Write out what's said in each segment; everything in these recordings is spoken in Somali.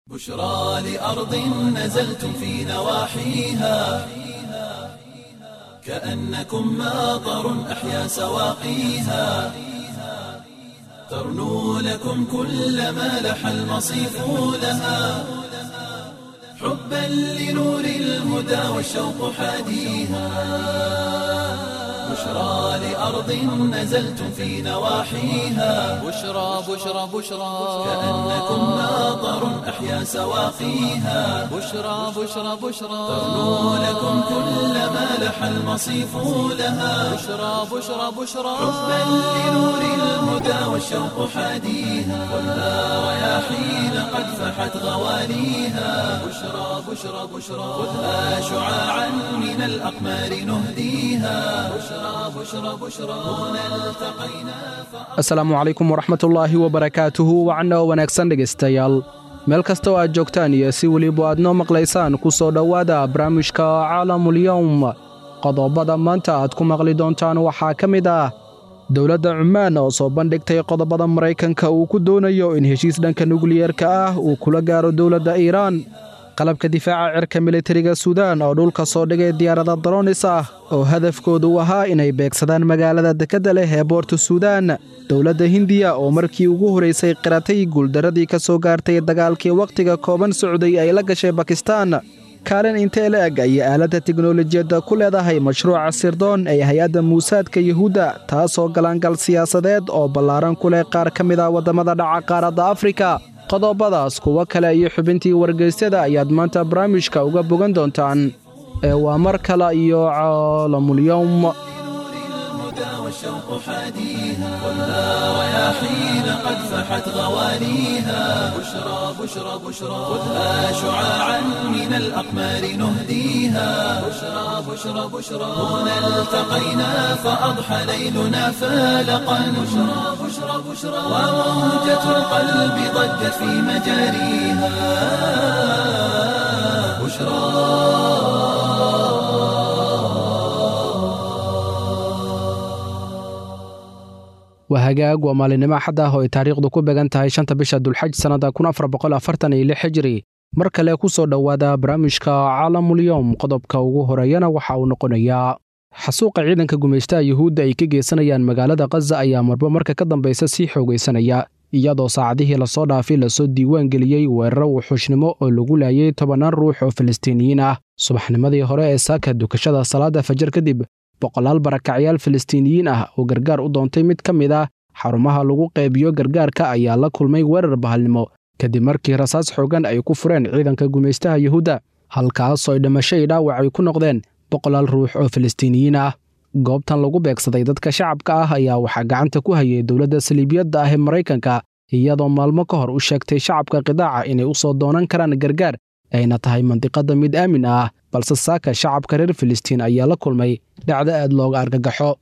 بشرى لأرض نزلتم في نواحيها كأنكم ماطر أحيا سواقيها ترنو لكم كل ما لح المصيف لها حبا لنور الهدى والشوق حاديها بشرى لأرض نزلتم في نواحيها بشرى بشرى بشرى كأنكم ماطر أحيا سواقيها بشرى بشرى بشرى ترنو لكم كل ما لح المصيف لها بشرى بشرى بشرى حبا لنور الهدى والشوق حاديها خذها رياحين قد فحت غواليها بشرى بشرى بشرى خذها شعاعا من الأقمار نهديها بشرى بشرى بشرى هنا التقينا asalaamu calaykum waraxmatullaahi wabarakaatuhu wacanna oo wanaagsan dhegaystayaal meel kasta oo aad joogtaan iyo si weliba aad noo maqlaysaan ku soo dhowaada barnaamijka caalamulyowm qodobada maanta aad ku maqli doontaan waxaa ka mid ah dowladda cumaan oo soo bandhigtay qodobada maraykanka uu ku doonayo in heshiis dhanka nukliyeerka ah uu kula gaaro dowladda iiraan qalabka difaaca cirka militariga suudaan oo dhulka soo dhigay diyaarada daroonis ah oo hadafkoodu u ahaa inay beegsadaan magaalada dekedda leh ee boorta suudaan dowladda hindiya oo markii ugu horaysay qiratay guuldaradii ka soo gaartay dagaalkii wakhtiga kooban socday ay la gashay bakistaan kaalin intee la eg ayay aaladda tiknolojiyadda ku leedahay mashruuca sirdoon ee hay-adda muusaadka yuhuudda taasoo galaangal siyaasadeed oo ballaaran ku leh qaar ka mid ah waddamada dhaca qaaradda afrika qodobadaas kuwo kale iyo xubintii wargeysyada ayaad maanta barnaamijka uga bogan doontaan ee waa mar kale iyo caalamulyowm لنور الهدى والشوق حاديها خذها رياحين قد فحت غواليها بشرى بشرى بشرى خذها شعاعا من الأقمار نهديها بشرى بشرى بشرى هنا التقينا فأضحى ليلنا فالقا بشرى بشرى بشرى وموجة القلب ضجت في مجاريها بشرى waa hagaag waa maalinimo axad ah oo ay taariikhdu ku began tahay shanta bisha dulxaj sannada kun afar boqol afartan iyo lix xijiri mar kale ku soo dhowaada barnaamijka caalamulyowm qodobka ugu horeeyana waxa uu noqonayaa xasuuqa ciidanka gumaystaha yuhuudda ay ka geysanayaan magaalada khaza ayaa marba marka ka dambaysa sii xoogaysanaya iyadoo saacadihii lasoo dhaafay lasoo diiwaan geliyey weeraro wuxuushnimo oo lagu laayay tobannaan ruux oo filistiiniyiin ah subaxnimadii hore ee saaka dukashada salaada fajar kadib boqolaal barakacyaal filistiiniyiin ah oo gargaar u doontay mid ka mid ah xarumaha lagu qaybiyo gargaarka ayaa la kulmay weerar bahalnimo kadib markii rasaas xoogan ay ku fureen ciidanka gumaystaha yuhuudda halkaasoo ay dhimasho i dhaawac ay ku noqdeen boqolaal ruux oo filistiiniyiin ah goobtan lagu beegsaday dadka shacabka ah ayaa waxaa gacanta ku hayay dowladda saliibiyadda ah ee maraykanka iyadoo maalmo ka hor u sheegtay shacabka qidaaca inay u soo doonan karaan gargaar ayna tahay mandiqadda mid aamin ah balse saaka shacabka reer filistiin ayaa la kulmay dhacdo aad looga argagaxo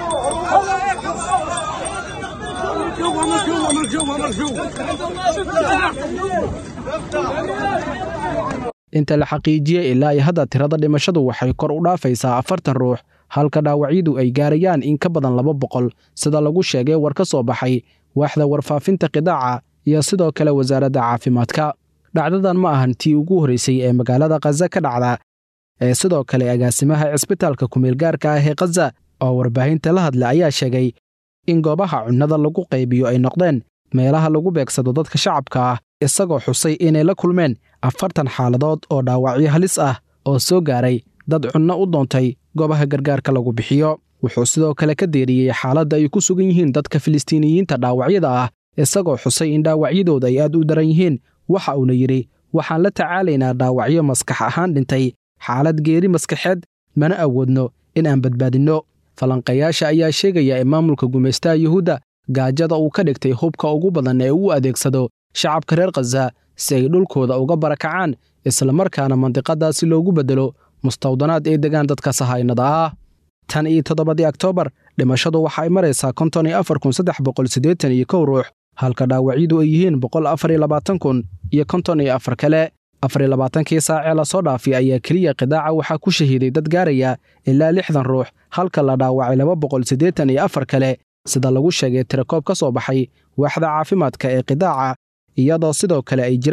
inta la xaqiijiyey ilaa iyo hadda tirada dhimashadu waxay kor u dhaafaysaa afartan ruux halka dhaawacyadu ay gaarayaan in ka badan laba boqol sida lagu sheegay war ka soo baxay waaxda warfaafinta qidaaca iyo sidoo kale wasaaradda caafimaadka dhacdadan ma ahan tii ugu horraysay ee magaalada khaza ka dhacda ee sidoo kale agaasimaha cisbitaalka kumeelgaarka ah ee khaza oo warbaahinta la hadla ayaa sheegay in goobaha cunnada lagu qaybiyo ay noqdeen meelaha lagu beegsado dadka shacabka ah isagoo xusay inay la kulmeen afartan xaaladood oo dhaawacyo halis ah oo soo gaaray dad cunno u doontay goobaha gargaarka lagu bixiyo wuxuu sidoo kale ka deeriyey xaaladda ay ku sugan yihiin dadka filistiiniyiinta dhaawacyada ah isagoo xusay in dhaawacyadooda ay aad u daran yihiin waxa uuna yidhi waxaan la tacaalaynaa dhaawacyo maskax ahaan dhintay xaalad geeri maskaxeed mana awoodno in aan badbaadinno falanqayaasha ayaa sheegaya in maamulka gumaystaha yuhuudda gaajada uu ka dhigtay hubka ugu badan ee uu adeegsado shacabka reer khaza si ay dhulkooda uga barakacaan islamarkaana mandiqadaasi loogu beddelo mustawdanaad ay degaan dadka sahaynada ah tan iyo toddobadii oktoobar dhimashadu waxa ay maraysaa konton iyo afar kun saddex boqol siddeetan iyo kow ruux halka dhaawacyadu ay yihiin boqol afar iyo labaatan kun iyo konton iyo afar kale afar iyo labaatankii saacee lasoo dhaafay ayaa keliya qidaaca waxaa ku shahiiday dad gaaraya ilaa lixdan ruux halka la dhaawacay laba boqol siddeetan iyo afar kale sida lagu sheegay tirakoob ka soo baxay waaxda caafimaadka ee qidaaca iyadoo sidoo kale ay jiraan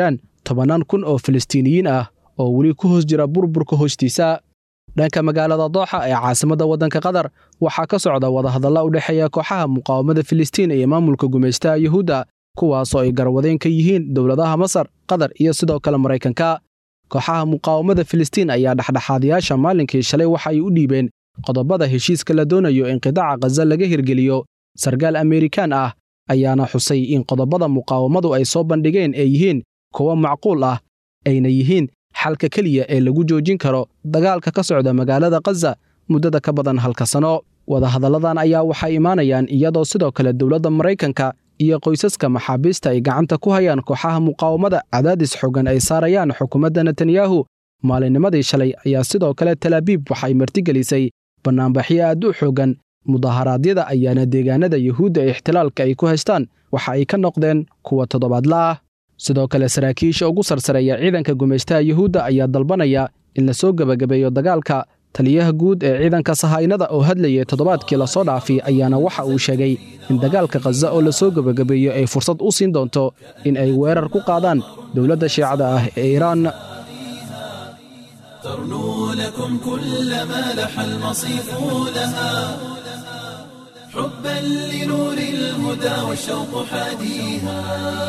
tobannaan kun oo falastiiniyiin ah oo weli ku hoos jira burburka hoostiisa dhanka magaalada dooxa ee caasimadda waddanka qatar waxaa ka socda wadahadalla u dhexeeya kooxaha muqaawamada filistiin iyo maamulka gumaystaha yuhuudda kuwaasoo ay garwadeen ka yihiin dowladaha masar qatar iyo sidoo kale maraykanka kooxaha muqaawamada filistiin ayaa dhexdhexaadayaasha maalinkii shalay waxa ay u dhiibeen qodobada heshiiska la doonayo in qidaaca khaza laga hirgeliyo sarkaal ameerikaan ah ayaana xusay in qodobada muqaawamadu ay soo bandhigeen ay yihiin kuwo macquul ah ayna yihiin xalka keliya ee lagu joojin karo dagaalka ka socda magaalada khaza muddada ka badan halka sano wadahadalladan ayaa waxay imaanayaan iyadoo sidoo kale dowladda maraykanka iyo qoysaska maxaabiista ay gacanta ku hayaan kooxaha muqaawamada cadaadis xooggan ay saarayaan xukuumadda netanyahu maalinnimadii shalay ayaa sidoo kale talaabiib waxay martigelisay bannaanbaxyo aad u xooggan mudaharaadyada ayaana deegaanada yuhuudda ee ixtilaalka ay ku haystaan waxa ay ka noqdeen kuwa toddobaadla ah sidoo kale saraakiisha ugu sarsareeya ciidanka gumaystaha yuhuudda ayaa dalbanaya in la soo gebagabeeyo dagaalka taliyaha guud ee ciidanka sahaynada oo hadlayay toddobaadkii lasoo dhaafay ayaana waxa uu sheegay in dagaalka khaza oo lasoo gebagabeeyo ay fursad u siin doonto in ay weerar ku qaadaan dowladda shiicada ah ee iiraan ترنو لكم كل ما لح المصيف لها حبا لنور الهدى والشوق حاديها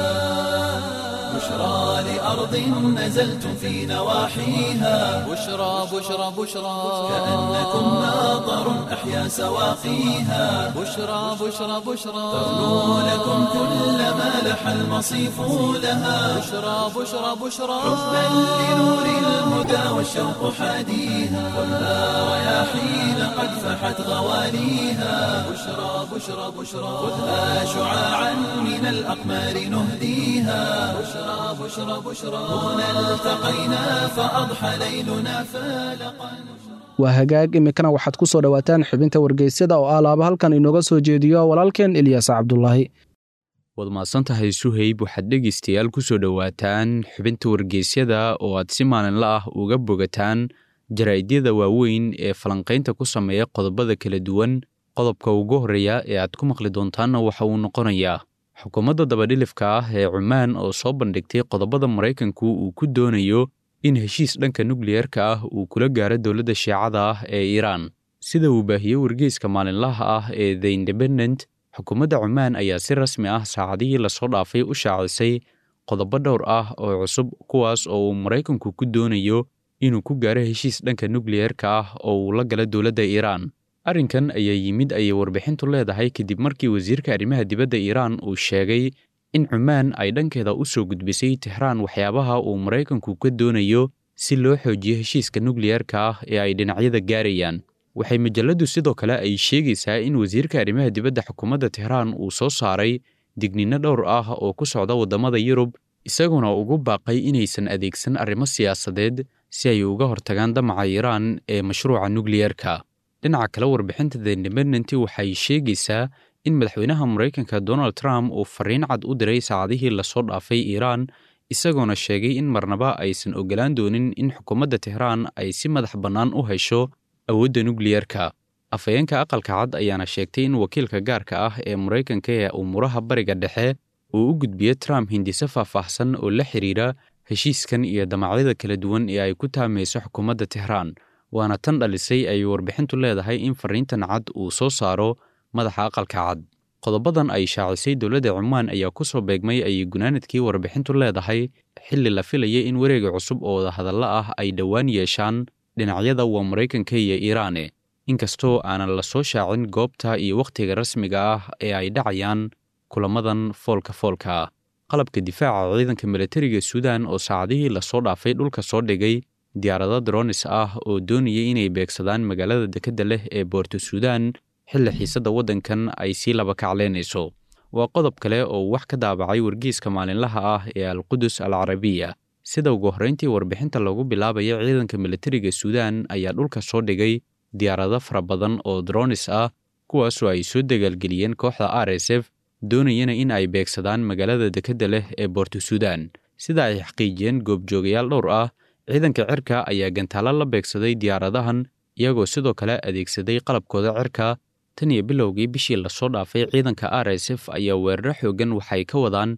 بشرى لأرض نزلتم في نواحيها بشرى بشرى بشرى كأنكم ناظر أحيا سواقيها بشرى بشرى بشرى ترنو لكم كل ما لح المصيف لها بشرى بشرى بشرى حبا لنور الهدى والشوق حاديها خذها رياحين قد فحت غواليها بشرى بشرى بشرى خذها شعاعا من الأقمار نهديها بشرى بشرى بشرى هنا التقينا فأضحى ليلنا فالقا waa hagaag iminkana waxaad ku soo dhowaataan xubinta wargeysyada oo ah laaba halkan inooga soo jeediyo walaalkeen ilyaas cabdulaahi waad mahadsantahay suhayb waxaad dhegaystayaal ku soo dhowaataan xubinta wargeysyada oo aad si maalinla ah uga bogataan jaraa'idyada waaweyn ee falanqaynta ku sameeya qodobada kala duwan qodobka ugu horreeya ee aad ku maqli doontaanna waxa uu noqonayaa xukuumadda dabadhilifka ah ee cumaan oo soo bandhigtay qodobada maraykanku uu ku doonayo in heshiis dhanka nukliyerka ah uu kula gaaro dowladda shiicada ah ee iiraan sida uu baahiyey wargeyska maalinlaha ah ee the independent xukuumadda cumaan ayaa si rasmi ah saacadihii lasoo dhaafay u shaacisay qodobo dhowr ah oo cusub kuwaas oo uu maraykanku ku doonayo inuu ku gaaro heshiis dhanka nukliyerka ah oo uu la gala dowladda iiraan arrinkan ayaa yimid ayay warbixintu leedahay kadib markii wasiirka arrimaha dibadda iiraan uu sheegay in cumaan ay dhankeeda u soo gudbisay tixraan waxyaabaha uu maraykanku ka doonayo si loo xoojiyo heshiiska nukliyerka ah ee ay dhinacyada gaarayaan waxay majalladdu sidoo kale ay sheegaysaa in wasiirka arrimaha dibadda xukuumadda tixraan uu soo saaray digninno dhowr ah oo ku socda waddamada yurub isaguna ugu baaqay inaysan adeegsan arrimo siyaasadeed si ay uga hortagaan damaca iiraan ee mashruuca nukliyerka dhinaca kale warbixinta the independent waxay sheegaysaa in madaxweynaha maraykanka donald trump uu fariin cad u diray saacadihii lasoo dhaafay iiraan isagoona sheegay in marnaba aysan ogolaan doonin in xukuumadda tehraan ay si madax bannaan u hesho awoodda nukliyerka afhayeenka aqalka cad ayaana sheegtay in wakiilka gaarka ah ee maraykanka ee umuuraha bariga dhexe uu u gudbiyo trump hindise faahfaahsan oo la xidhiira heshiiskan iyo damacyada kala duwan ee ay ku taamayso xukuumadda tehraan waana tan dhalisay ay warbixintu leedahay in fariintan cad uu soo saaro madaxa aqalka cad qodobadan ay shaacisay dowladda cumaan ayaa ku soo beegmay ayay gunaanadkii warbixintu leedahay xilli la filayay in wareega cusub oo wadahadalla ah ay dhowaan yeeshaan dhinacyada waa maraykanka iyo iiraane inkastoo aanan la soo shaacin goobta iyo wakhtiga rasmiga ah ee ay dhacayaan kulamadan foolka foolka ah qalabka difaaca ciidanka milatariga suudan oo saacadihii lasoo dhaafay dhulka soo dhigay diyaarado dronis ah oo doonayay inay beegsadaan magaalada dekedda leh ee boorto suudan xilli xiisadda waddankan ay sii laba kacleynayso waa qodob kale oo wax ka daabacay wargeyska maalinlaha ah ee alqudus al carabiya sida ugu horrayntii warbixinta lagu bilaabaya ciidanka milatariga suudan ayaa dhulka soo dhigay diyaarado fara badan oo dronis ah kuwaasoo ay soo dagaalgeliyeen kooxda r s f doonayana in ay beegsadaan magaalada dekedda leh ee boorto suudan sida ay xaqiijiyeen goobjoogayaal dhowr ah ciidanka cirka ayaa gantaalo la beegsaday diyaaradahan iyagoo sidoo kale adeegsaday qalabkooda cirka tan iyo bilowgii bishii lasoo dhaafay ciidanka r s f ayaa weeraro xooggan waxay ka wadaan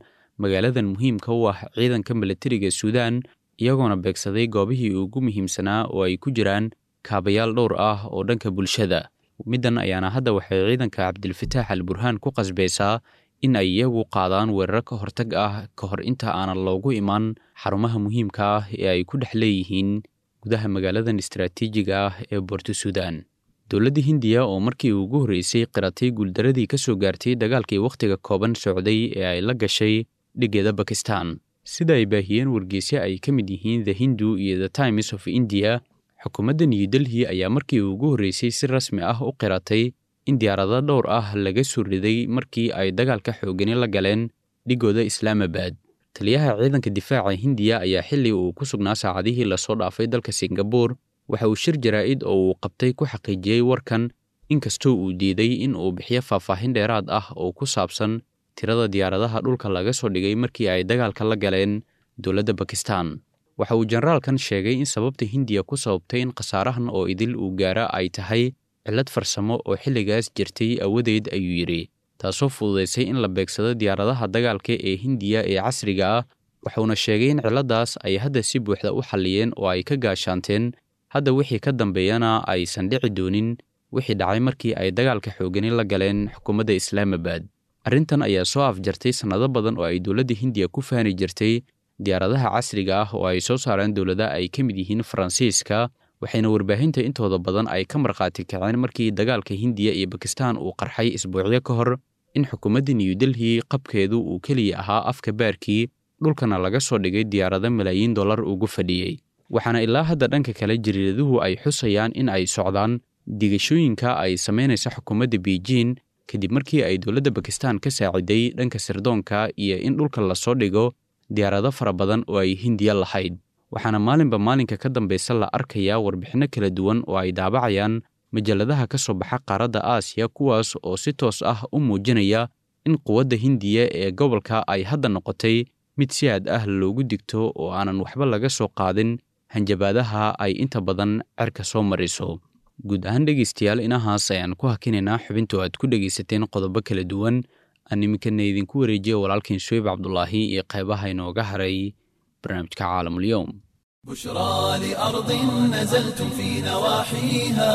magaaladan muhiimka u ah ciidanka milatariga suudaan iyagoona beegsaday goobihii ugu muhiimsanaa oo ay ku jiraan kaabayaal dhowr ah oo dhanka bulshada middan ayaana hadda waxay ciidanka cabdilfataax al burhaan ku qasbaysaa in ay iyagu qaadaan weeraro ka hortag ah ka hor inta aanan loogu iman xarumaha muhiimka ah ee ay ku dhex leeyihiin gudaha magaaladan istaraatiijiga ah ee boorto suudaan dowladda hindiya oo markii ugu horreysay qiratay guuldaradii ka soo gaartay dagaalkii wakhtiga kooban socday ee ay la gashay dhigeeda bakistan sida ay baahiyeen wargeysyo ay ka mid yihiin the hindu iyo the times of india xukuumadda new delhi ayaa markii ugu horreysay si rasmi ah u qiratay in diyaarado dhowr ah laga soo riday markii ay dagaalka xoogani la galeen dhigooda islaamabad taliyaha ciidanka difaaca hindiya ayaa xilli uu ku sugnaa saacadihii lasoo dhaafay dalka singabuur waxa uu shir jaraa'id oo uu qabtay ku xaqiijiyey warkan inkastoo uu diiday in uu bixiyo faahfaahin dheeraad ah oo ku saabsan tirada diyaaradaha dhulka laga soo dhigay markii ay dagaalka la galeen dowladda bakistan waxa uu generaalkan sheegay in sababta hindiya ku sababtay in khasaarahan oo idil uu gaara ay tahay cillad farsamo oo xilligaas jirtay awadeed ayuu yidhi taasoo fududaysay in la beegsado diyaaradaha dagaalka ee hindiya ee casriga ah waxuuna sheegay in cilladdaas ay hadda si buuxda u xalliyeen oo ay ka gaashaanteen hadda wixii ka dambeeyana aysan dhici doonin wixii dhacay markii ay dagaalka xoogani la galeen xukuumadda islaamabad arrintan ayaa soo afjartay sannado badan oo ay dowladda hindiya ku faani jirtay diyaaradaha casriga ah oo ay soo saareen dowlada ay ka mid yihiin faransiiska waxayna warbaahinta intooda badan ay ka markhaati kaceen markii dagaalka hindiya iyo bakistan uu qarxay isbuucyo ka hor in xukuumadda new delhi qabkeedu uu keliya ahaa afka baarkii dhulkana laga soo dhigay diyaarado malaayiin dollar ugu fadhiyey waxaana ilaa hadda dhanka kale jariiraduhu ay xusayaan in ay socdaan digashooyinka ay samaynaysa xukuumadda beijing kadib markii ay dowladda bakistan ka saaciday dhanka sirdoonka iyo in dhulka lasoo dhigo diyaarado fara badan oo ay hindiya lahayd waxaana maalinba maalinka ka dambaysa la arkayaa warbixinno kala duwan oo ay daabacayaan majalladaha ka soo baxa qaaradda aasiya kuwaas oo si toos ah u muujinaya in quwadda hindiya ee gobolka ay hadda noqotay mid si aad ah loogu digto oo aanan waxba laga soo qaadin hanjabaadaha ay inta badan cerka soo mariso guud ahaan dhegaystayaal inahaas ayaan ku hakinaynaa xubintu aad ku dhegaysateen qodobo kala duwan aan iminkana idinku wareejiya walaalkiin suweyb cabdulaahi iyo qaybaha inooga haray barnaamijka caalamulyoum بشرى لأرض نزلتم في نواحيها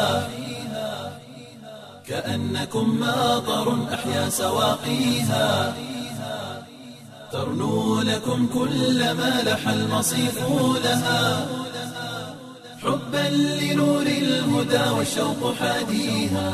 كأنكم ماطر أحيا سواقيها ترنو لكم كل ما لح المصيف لها حبا لنور الهدى والشوق حاديها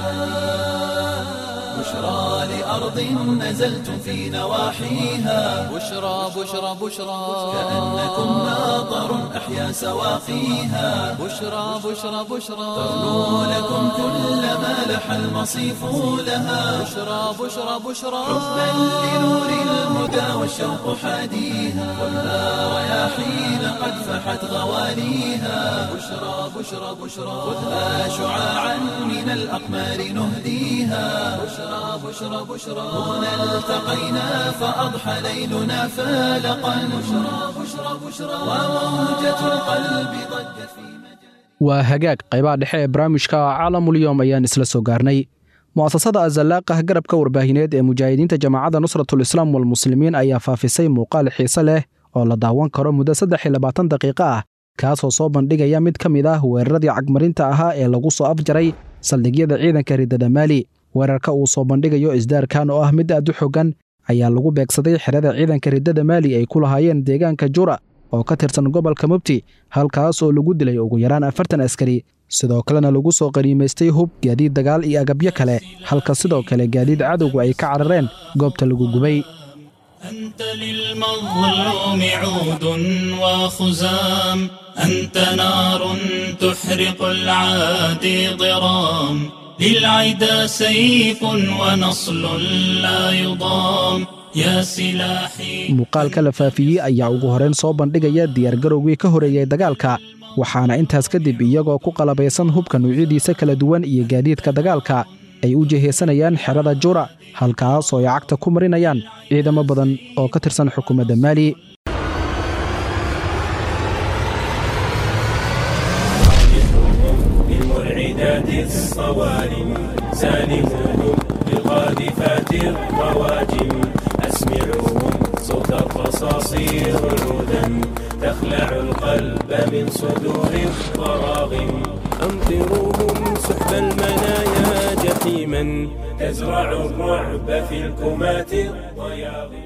بشرى لأرض نزلتم في نواحيها بشرى بشرى بشرى كأنكم ماطر أحيا سواقيها بشرى بشرى بشرى ترنو لكم كل ما لح المصيف لها بشرى بشرى بشرى حبا لنور الهدى والشوق حاديها خذها رياحين قد فحت غواليها بشرى بشرى بشرى خذها شعاعا من الأقمار نهديها بشرى بشرى بشرى هنا التقينا فأضحى ليلنا فالقا بشرى بشرى بشرى وموجة القلب ضجت في مجال waa hagaag qaybaha dhexe ee barnaamijka caalamulyoom ayaan isla soo gaarnay mu'asasada azalaaqah garabka warbaahineed ee mujaahidiinta jamaacadda nusratulislaam walmuslimiin ayaa faafisay muuqaal xiise leh oo la daawan karo muddo saddex iyo labaatan daqiiqo ah kaasoo soo bandhigaya mid ka mid ah weeraradii cagmarinta ahaa ee lagu soo afjaray saldhigyada ciidanka ridada maali weerarka uu soo bandhigayo isdaarkan oo ah mid aad u xoggan ayaa lagu beegsaday xerada ciidanka ridada maali ay ku lahaayeen deegaanka jura oo ka tirsan gobolka mubti halkaas oo lagu dilay ugu yaraan afartan askari sidoo kalena lagu soo qaniimaystay hub gaadiid dagaal iyo agabyo kale halka sidoo kale gaadiid cadowgu ay ka carareen goobta lagu gubay أنت للمظلوم عود وخزام أنت نار تحرق العادي ضرام للعدا سيف ونصل لا يضام يا سلاحي muuqaalka la faafiyey ayaa ugu horrayn soo bandhigaya diyaargarowgii ka horeeyey dagaalka waxaana intaas kadib iyagoo ku qalabaysan hubka nuucyadiisa kala duwan iyo gaadiidka dagaalka ay u jihaysanayaan xerada jura halkaas oo ay cagta ku marinayaan ciidamo badan oo ka tirsan xukuumadda maali بالمرعدات الصوارم سالموهم بالقاذفات الرواجم أسمعوهم صوت الرصاص الصراصير عودا تخلع القلب من صدور الضراغم أمطروهم سحب المنايا جحيما تزرع الرعب في الكمات الضياغم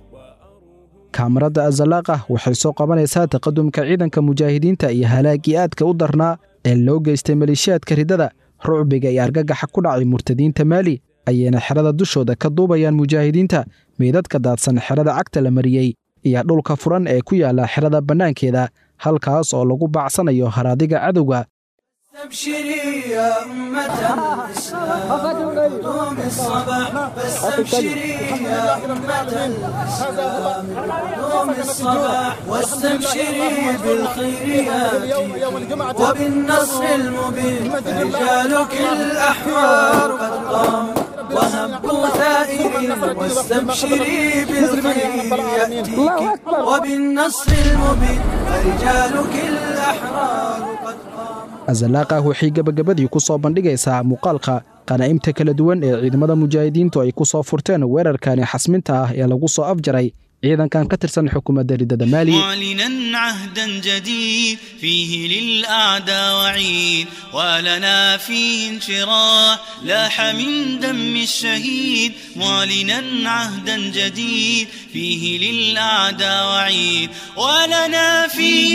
kaamarada azalaaqah waxay soo qabanaysaa taqadumka ciidanka mujaahidiinta iyo halaagii aadka u darnaa ee loo geystay maleeshiyaadka ridada rucbiga iyo argagaxa ku dhacay murtadiinta maali ayayna xerada dushooda ka duubayaan mujaahidiinta meydadka daadsan xerada cagta la mariyey iyo dhulka furan ee ku yaala xerada bannaankeeda halkaas oo lagu bacsanayo haraadiga cadowga استبشري يا أمة الإسلام قوم الصباح واستبشري يا أمة الإسلام قوم الصباح واستبشري بالخير ياتيك وبالنصر المبين رجالك الأحرار قد قاموا وهبوا ثائرين واستبشري بالخير يأتيك وبالنصر المبين رجالك الأحرار قد قاموا azalaaqah waxay gebagabadii ku soo bandhigaysaa muuqaalka qanaa'imta kala duwan ee ciidamada mujaahidiintu ay ku soo furteen weerarkani xasminta ah ee lagu soo afjaray ciidankan ka tirsan xukuumadda ridada maali معلنا عهدا جديد فيه للأعداء وعيد ولنا فيه انشراح لاح من دم الشهيد معلنا عهدا جديد فيه للأعداء وعيد ولنا فيه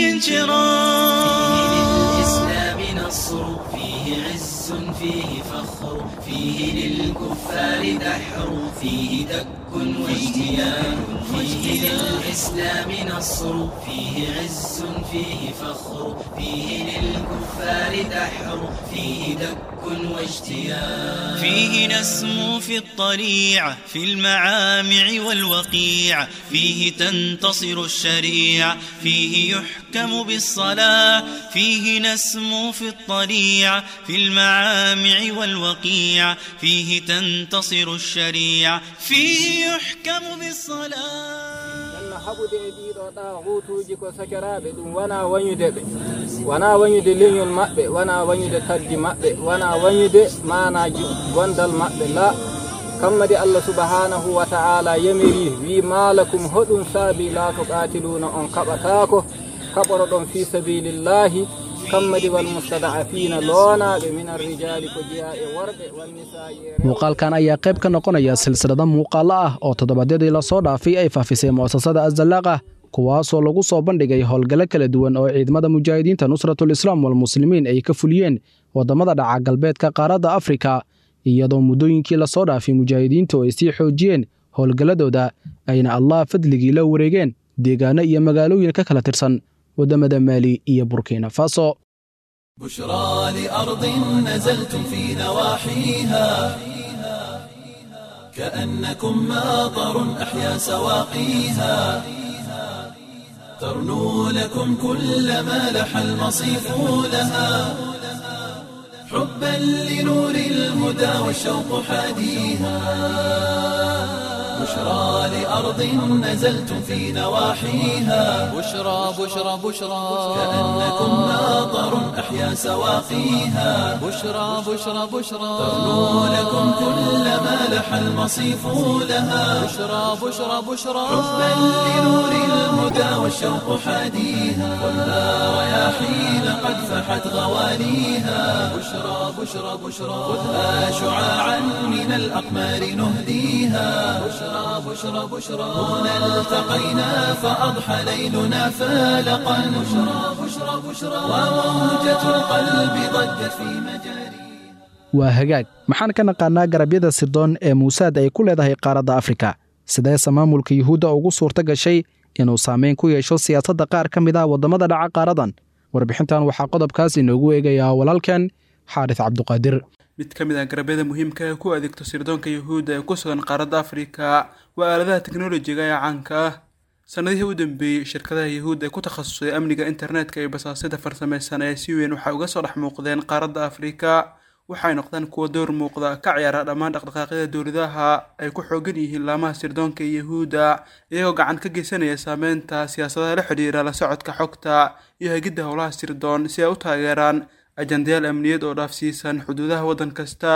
انشراح للإسلام نصر فيه عز فيه فخر فيه للكفار دحر فيه دك واجتيان فيه للإسلام نصر فيه عز فيه فخر فيه للكفار دحر فيه دك واجتيان فيه نسمو في الطليعة في المعامع والوقيع فيه تنتصر الشريعة فيه يحكم بالصلاة فيه نسمو في الطليعة في المعامع والوقيع فيه تنتصر الشريعة فيه يحكم بالصلاة haɓude e ɗiɗo ɗahutuji ko sakiraɓe ɗum wona wañude ɓe wona wañude leñol maɓɓe wona wañude tagdi maɓɓe wona wañude manaji gondal maɓɓe la kammadi allah subhanahu wa ta'ala yamiri wi malakum hoɗum saabi la to qatiluna on kaɓatako kaɓoroɗon fi sabilillahi kammadi wal mustada'afina loonaɓe min arrijali ko jeeya e worɓe wannisa'i e muuqaalkan ayaa qayb ka noqonaya silsilada muuqaallo ah oo toddobaadyadii lasoo dhaafay ay faafisay mu'asasada azalaaqah kuwaasoo lagu soo bandhigay howlgallo kala duwan oo ciidamada mujaahidiinta nusratul islaam walmuslimiin ay ka fuliyeen waddamada dhaca galbeedka qaaradda afrika iyadoo muddooyinkii lasoo dhaafay mujaahidiintu ay sii xoojiyeen howlgalladooda ayna allah fadligii la wareegeen deegaano iyo magaalooyin ka kala tirsan waddamada maali iyo burkina faso بشرى لأرض نزلتم في نواحيها كأنكم ماطر أحيا سواقيها ترنو لكم كل ما لح المصيف لها حبا لنور الهدى والشوق حاديها بشرى لأرض نزلتم في نواحيها بشرى بشرى بشرى كأنكم ماطر أحيا سواقيها بشرى بشرى بشرى ترنو لكم كل ما لح المصيف لها بشرى بشرى بشرى حبا لنور الهدى والشوق حاديها والنار رياحين قد فحت غوانيها بشرى بشرى بشرى خذها شعاعا من الأقمار نهديها بشرى بشرى بشرى هنا التقينا فأضحى ليلنا فالقا بشرى بشرى بشرى وموجة القلب ضجت في مجاريها waa hagaag maxaan ka naqaannaa garabyada sirdoon ee muusaad ay ku leedahay qaaradda afrika sideese maamulka yuhuudda ugu suurta gashay inuu saameyn ku yeesho siyaasadda qaar ka mid ah waddamada dhaca qaaradan warbixintan waxaa qodobkaas inoogu eegayaa walaalkan xaaris cabduqaadir mid ka mid ah garabyada muhiimka ee ku adeegto sirdoonka yuhuudda ee ku sugan qaaradda afrika waa aaladaha teknolojiga ee caanka ah sannadihii u dambeeyey shirkadaha yuhuudda ee ku takhasusay amniga internetka iyo basaasida farsamaysan ee si weyn waxay uga soo dhex muuqdeen qaaradda afrika waxay noqdeen kuwa door muuqda ka ciyaara dhammaan dhaqdhaqaaqyada dowladaha ay ku xoogan yihiin laamaha sirdoonka iyo yuhuudda iyagoo gacan ka geysanaya saameynta siyaasadaha la xidhiira la socodka xogta iyo hegidda howlaha sirdoon si ay u taageeraan ajandayaal amniyad oo dhaafsiisan xuduudaha waddan kasta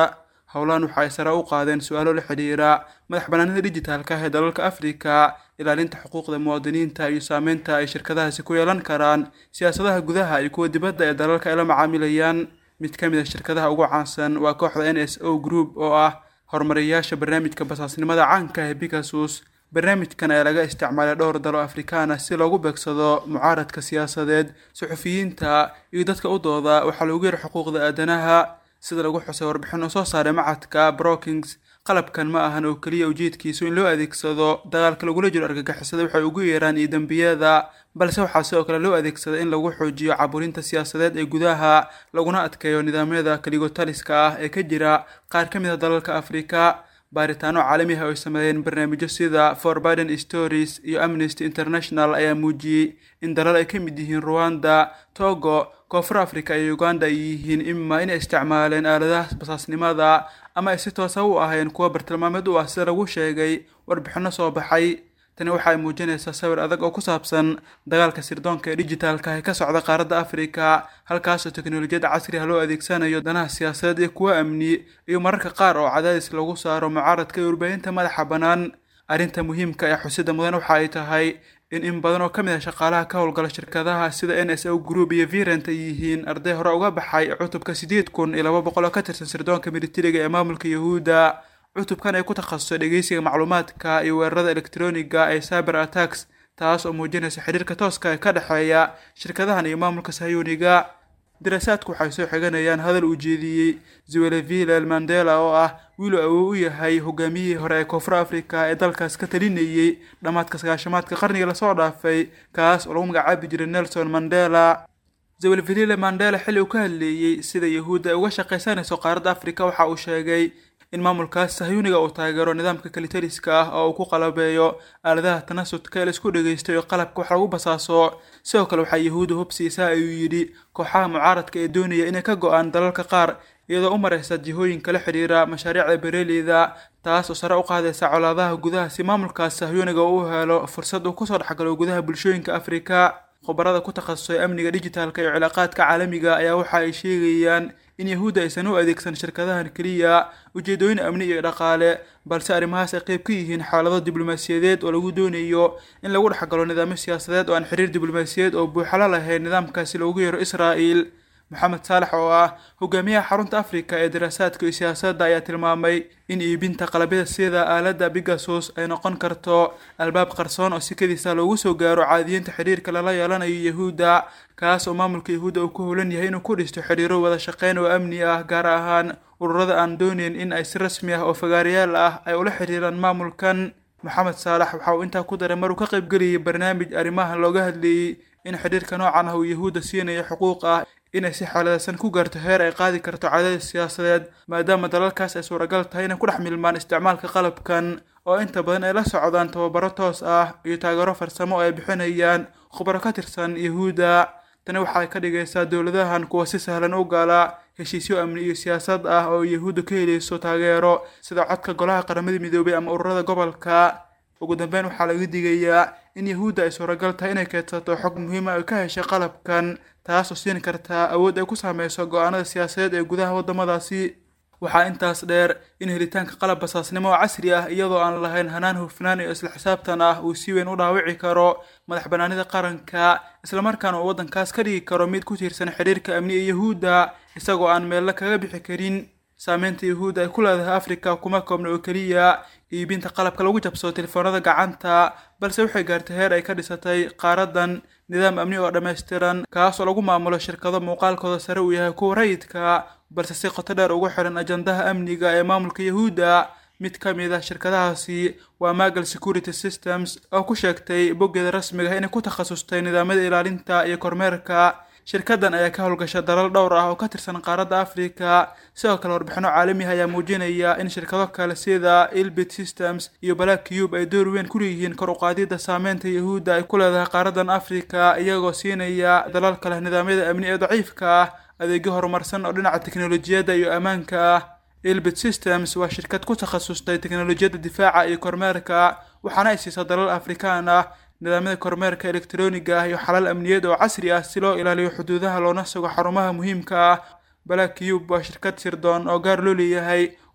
howlahan waxa ay sare u qaadeen su-aalo la xidhiira madax banaanida dijitaalka ah ee dalalka afrika ilaalinta xuquuqda muwaadiniinta iyo saameynta ay shirkadahaasi ku yeelan karaan siyaasadaha gudaha iyo kuwa dibadda ee dalalka ay la macaamilayaan mid ka mid a shirkadaha ugu caansan waa kooxda n s o group oo ah horumariyaasha barnaamijka basaasnimada caanka ee bigasus barnaamijkan ayaa laga isticmaalay dhowr dalo afrikaan ah si loogu beegsado mucaaradka siyaasadeed suxufiyiinta iyo dadka u dooda waxaa loogu yara xuquuqda aadanaha sida lagu xusay warbixin uu soo saaray macadka brookings qalabkan ma ahan oo keliya ujeedkiisu in loo adeegsado dagaalka lagula jiro argagixisada waxay ugu yeeraan iyo dembiyada balse waxaa sidoo kale loo adeegsada in lagu xoojiyo caburinta siyaasadeed ee gudaha laguna adkeeyo nidaamyada kaligotaliska ah ee ka jira qaar ka mid a dalalka afrika baaritaano caalami ah oo ay sameeyeen barnaamijyo sida for biden stories iyo amnesty international ayaa muujiyey in dalal ay ka mid yihiin ruwanda togo koonfur africa iyo uganda ay yihiin ima inay isticmaaleen aaladaha basaasnimada ama ay si toosa u ahayn kuwa bartilmaameed u ah sida lagu sheegay warbixinno soo baxay tani waxa ay muujinaysaa sawir adag oo ku saabsan dagaalka sirdoonka ee dijitaalka ee ka socda qaaradda afrika halkaasoo teknolojiyadda casri ah loo adeegsanayo danaha siyaasadeed iyo kuwa amni iyo mararka qaar oo cadaadis lagu saaro mucaaradka iyo warbaahinta madaxa bannaan arrinta muhiimka ee xusida mudan waxa ay tahay in in badan oo ka mid ah shaqaalaha ka howlgala shirkadaha sida n s o group iyo virent ay yihiin arday hore uga baxay cutubka siddeed kun iyo laba boqol oo ka tirsan sirdoonka militariga ee maamulka yahuudda cutubkan ay ku takhasusay dhegeysiga macluumaadka iyo weerarada elektroniga ee cyber attacks taas oo muujinaysa xiriirka tooska ee ka dhexeeya shirkadahan iyo maamulka sayuuniga daraasaadku waxay soo xiganayaan hadal uu jeediyey zwelevillel mandela oo ah wiil uu awow u yahay hogaamiyihii hore ee koonfur afrika ee dalkaas ka talinayey dhammaadka sagaashamaadka qarniga lasoo dhaafay kaas oo lagu magacaabi jiray nelson mandela zwelvillele mandela xilli uu ka hadleeyey sida yahuudda ay uga shaqaysanayso qaaradda afrika waxa uu sheegay in maamulkaas sahyuuniga uu taageero nidaamka kalitaliska ah oo uu ku qalabeeyo aaladaha tanasudka ee laisku dhegaysto iyo qalabka wax lagu basaaso sidoo kale waxaa yahuudda hubsiisaa ayuu yidhi kooxaha mucaaradka ee doonaya inay ka go-aan dalalka qaar iyadoo u maraysa jihooyinka la xidhiira mashaariicda bereeleyda taas oo sare u qaadaysa colaadaha gudaha si maamulkaas sahyuuniga uu helo fursad uu kusoo dhexgalo gudaha bulshooyinka afrika khubarada ku takhasusay amniga dijitaalka iyo cilaaqaadka caalamiga ayaa waxa ay sheegayaan in yahuudda aysan u adeegsan shirkadahan keliya ujeedooyin amni iyo dhaqaale balse arrimahaas ay qayb ka yihiin xaalado diblomaasiyadeed oo lagu doonayo in lagu dhexgalo nidaamyo siyaasadeed oo aan xiriir diblomaasiyadeed oo buuxala lahayn nidaamkaasi loogu yeero israa'il maxamed saalax oo ah hogaamiyaha xarunta afrika ee daraasaadka iyo siyaasadda ayaa tilmaamay in iibinta qalabyada sida aaladda bigasus ay noqon karto albaab qarsoon oo si kadiisa loogu soo gaaro caadiyiinta xiriirka lala yeelanayo yahuudda kaas oo maamulka yahuudda uu ku howlan yahay inuu ku dhisto xiriiro wada shaqeyn oo amni ah gaar ahaan ururada aan dooneyn in ay si rasmi ah oo fagaarayaal ah ay ula xiriiraan maamulkan maxamed saalax waxa uu intaa ku daray maruu ka qaybgeliyey barnaamij arrimahan looga hadleeyey in xidhiirka noocan ah uu yahuudda siinayo xuquuq ah inay si xaaladaysan ku gaarto heer ay qaadi karto cadaadis siyaasadeed maadaama dalalkaas ay suuragal tahay inay ku dhex milmaan isticmaalka qalabkan oo inta badan ay la socdaan tababaro toos ah iyo taageero farsamo oo ay bixinayaan khubaro ka tirsan yahuudda tani waxay ka dhigaysaa dowladahan kuwa si sahlan u gala heshiisyo amni iyo siyaasad ah oo yahuudda ka helayso taageero sida codka golaha qaramada midoobay ama ururada gobolka ugu dambeyn waxaa laga digayaa in yahuudda ay suuragal tahay inay keedsato xog muhiima ay ka heshay qalabkan taas oo siin kartaa awood ay ku saameyso go-aanada siyaasadeed ee gudaha waddamadaasi waxaa intaas dheer in helitaanka qalab basaasnimo oo casri ah iyadoo aan lahayn hanaan hufnaan iyo isla xisaabtan ah uu si weyn u dhaawici karo madax banaanida qaranka islamarkaana uu waddankaas ka dhigi karo mid ku tiirsan xiriirka amni ee yahuudda isagoo aan meello kaga bixi karin saameynta yahuudda ay ku leedahay afrika kuma koobna oo keliya iibinta qalabka lagu jabsado telefoonada gacanta balse waxay gaartay heer ay ka dhisatay qaaradan nidaam amni oo dhammaystiran kaas oo lagu maamulo shirkado muuqaalkooda sare uu yahay kuwa rayidka balse si qoto dheer ugu xiran ajandaha amniga ee maamulka yahuudda mid ka mid ah shirkadahaasi waa magal security systems oo ku sheegtay boggeeda rasmiga inay ku takhasustay nidaamyada ilaalinta iyo kormeerka shirkadan ayaa ka howlgasha dalal dhowr ah oo ka tirsan qaaradda afrika sidoo kale warbixino caalami ah ayaa muujinaya in shirkado kale sida ilbit systems iyo black cube ay door weyn ku leeyihiin kor uqaadida saameynta yahuudda ay ku leedahay qaaradan afrika iyagoo siinaya dalal kale nidaamyada amni ee daciifka ah adeegyo horumarsan oo dhinaca teknolojiyadda iyo ammaanka ah ilbit systems waa shirkad ku takhasustay teknolojiyadda difaaca iyo kormeerka waxaana ay siisaa dalal afrikaan ah nidaamyada kormeerka elektroniga ah iyo xalal amniyeed oo casri ah si loo ilaaliyo xuduudaha loona sugo xarumaha muhiimka ah black cube waa shirkad sirdoon oo gaar loo leeyahay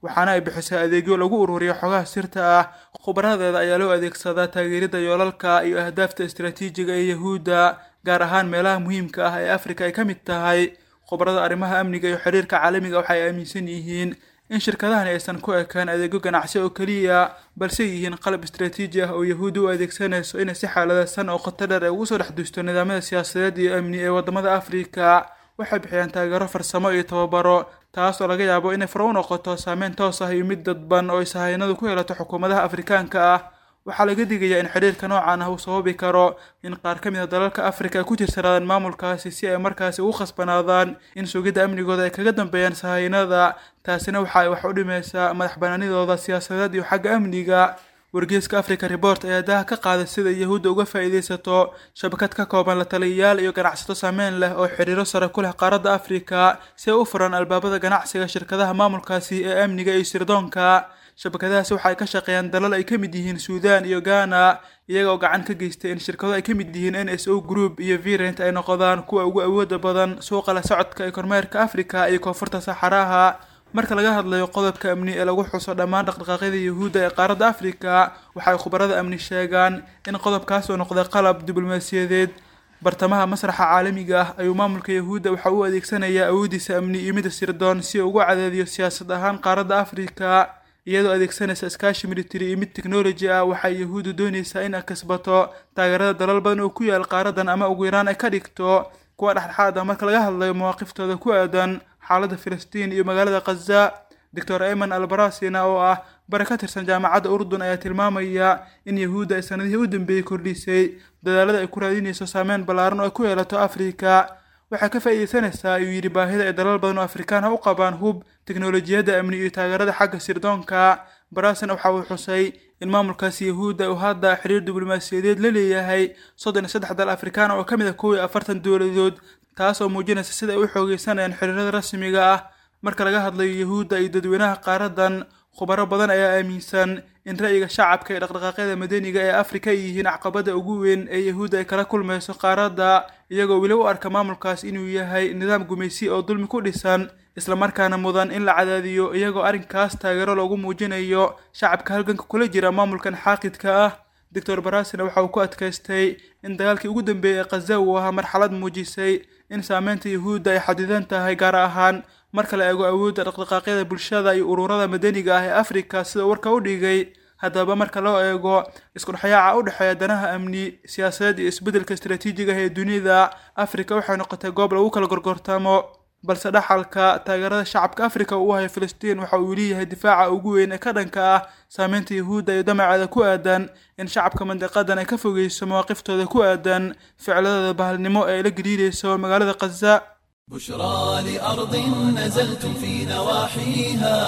waxaana ay bixisay adeegyo lagu ururiyo xogaha sirta ah khubaradeeda ayaa loo adeegsadaa taageerida yoolalka iyo ahdaafta istaraatiijiga ee yahuudda gaar ahaan meelaha muhiimka ah ee afrika ay ka mid tahay khubarada arrimaha amniga iyo xiriirka caalamiga waxay aaminsan yihiin in shirkadahani aysan ku ekaan adeegyo ganacsi oo keliya balse yihiin qalab istaraatiiji ah oo yahuudda u adeegsanayso inay si xaaladaysan oo qoto dheer ay ugu soo dhex duusto nidaamyada siyaasadeed iyo amni ee waddamada afrika waxay bixiyaan taageero farsamo iyo tababaro taas oo laga yaabo inay faro u noqoto saameyn toos ah iyo mid dadban oo ay sahaynadu ku helato xukuumadaha afrikaanka ah waxaa laga digayaa in xidhiirka noocan ah uu sababi karo in qaar ka mid a dalalka afrika ay ku tirsanaadaan maamulkaasi si ay markaasi ugu khasbanaadaan in sugidda amnigooda ay kaga dambeeyaan sahaynada taasina waxa ay wax u dhimaysaa madax banaanidooda siyaasadeed iyo xagga amniga wargeeska africa report ayaa daha ka qaaday sida yahuudda uga faa'iidaysato shabakad ka kooban la taliyayaal iyo ganacsato saameyn leh oo xiriiro sare ku leh qaaradda afrika si ay u furaan albaabada ganacsiga shirkadaha maamulkaasi ee amniga iyo sirdoonka shabakadahaasi waxa ay ka shaqeeyaan dalal ay ka mid yihiin suudan iyo ghana iyaga oo gacan ka geystay in shirkado ay ka mid yihiin n s o group iyo virent ay noqdaan kuwa ugu awooda badan suuqa la socodka ee kormeerka afrika iyo koonfurta saxaraha marka laga hadlayo qodobka amni ee lagu xuso dhammaan dhaqdhaqaaqyada yuhuudda ee qaaradda afrika waxay khubarada amni sheegaan in qodobkaas oo noqday qalab diblomaasiyadeed bartamaha masraxa caalamiga ah ayuu maamulka yahuudda waxa uu adeegsanayaa awoodiisa amni iyo mida sirdoon si uu ugu cadaadiyo siyaasad ahaan qaaradda afrika iyadoo adeegsanaysa iskaashi military iyo mid technology ah waxay yahuuddu doonaysaa in ay kasbato taageerada dalal badan oo ku yaal qaaradan ama ugu yaraan ay ka dhigto kuwa dhexdhexaad ah marka laga hadlayo mawaaqiftooda ku aadan xaaladda filistiin iyo magaalada khaza doctor ayman albarasina oo ah bare ka tirsan jaamacadda urdun ayaa tilmaamaya in yahuudda ay sanadihii u dambeeyey kordhisay dadaalada ay ku raadinayso saameyn ballaaran oo ay ku yeelato afrika waxay ka faa'iidaysanaysaa ayuu yidhi baahida ay dalal badan oo afrikaan ha u qabaan hub teknolojiyadda amni iyo taageerada xagga sirdoonka barasan waxa uu xusay in maamulkaasi yahuudda uu hadda xiriir diblomaasiyadeed la leeyahay soddon iyo saddex dal afrikaan oo ka mid a kow iyo afartan dowladood taas oo muujinaysa sida ay u xoogeysanayaan xiriirada rasmiga ah marka laga hadlayo yahuudda iyo dadweynaha qaaradan khubaro badan ayaa aaminsan in ra'yiga shacabka ee dhaqdhaqaaqyada madaniga ee afrika ay yihiin caqabada ugu weyn ee yahuudda ay kala kulmayso qaaradda iyagoo weli u arka maamulkaas inuu yahay nidaam gumaysi oo dulmi ku dhisan islamarkaana mudan in la cadaadiyo iyagoo arrinkaas taageero loogu muujinayo shacabka halganka kula jira maamulkan xaaqidka ah doctor barasina waxa uu ku adkaystay in dagaalkii ugu dambeeyey ee khaza uu ahaa marxalad muujisay in saameynta yahuudda ay xadidan tahay gaar ahaan marka la eego awoodda dhaqdhaqaaqyada bulshada iyo ururada madaniga ah ee afrika sida warka u dhigay haddaba marka loo eego iskudhexyaaca u dhexeeya danaha amni siyaasadeed iyo isbeddelka istaraatiijiga ah ee dunida afrika waxay noqotay goob lagu kala gorgortamo balse dhaxalka taageerada shacabka afrika uu hayo filistiin waxa uu leeyahay difaaca ugu weyn ee ka dhanka ah saameynta yahuudda iyo damaceeda ku aadan in shacabka mandiqadan ay ka fogeyso mawaaqiftooda ku aadan ficladooda bahalnimo ee ay la gariirayso magaalada khaza بشرى لأرض نزلتم في نواحيها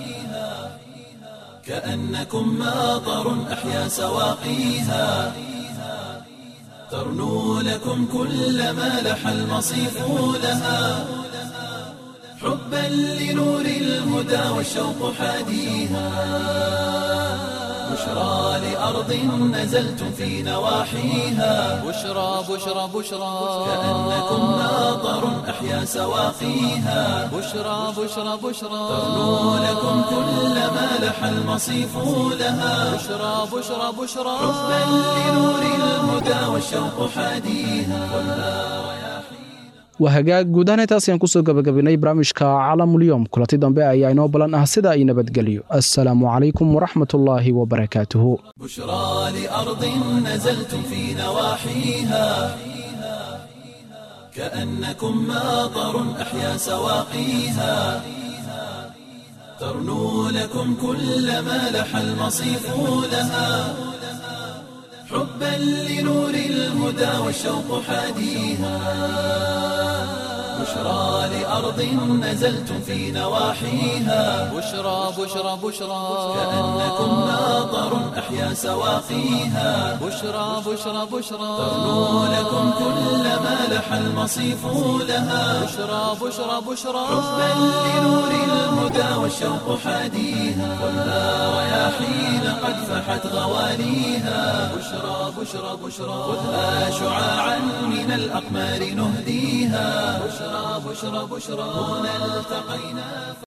كأنكم ماطر أحيا سواقيها ترنو لكم كل ما لح المصيف لها حبا لنور الهدى والشوق حاديها بشرى لأرض نزلتم في نواحيها بشرى بشرى بشرى كأنكم ماطر أحيا سواقيها بشرى بشرى بشرى ترنو لكم كل ما لح المصيف لها بشرى بشرى بشرى حبا لنور الهدى والشوق حاديها waa hagaag guud ahaan intaas ayaan kusoo gabagabinay barnaamijka caalamulyoom kulanti dambe ayaa inoo ballan ah sida ay nabadgelyo assalaamu calaykum waraxmatullaahi wabarakaatuhu بشرى لأرض نزلتم في نواحيها كأنكم ماطر أحيا سواقيها ترنو لكم كل ما لح المصيف لها حبا لنور الهدى والشوق حاديها بشرى لأرض نزلتم في نواحيها بشرى بشرى بشرى كأنكم ماطر أحيا سواقيها بشرى بشرى بشرى ترنو لكم كل ما لح المصيف لها بشرى بشرى بشرى حبا لنور الهدى والشوق حاديها خذها رياحين قد فحت غواليها بشرى بشرى بشرى خذها شعاعا من الأقمار نهديها بشرى بشرى بشرى هنا التقينا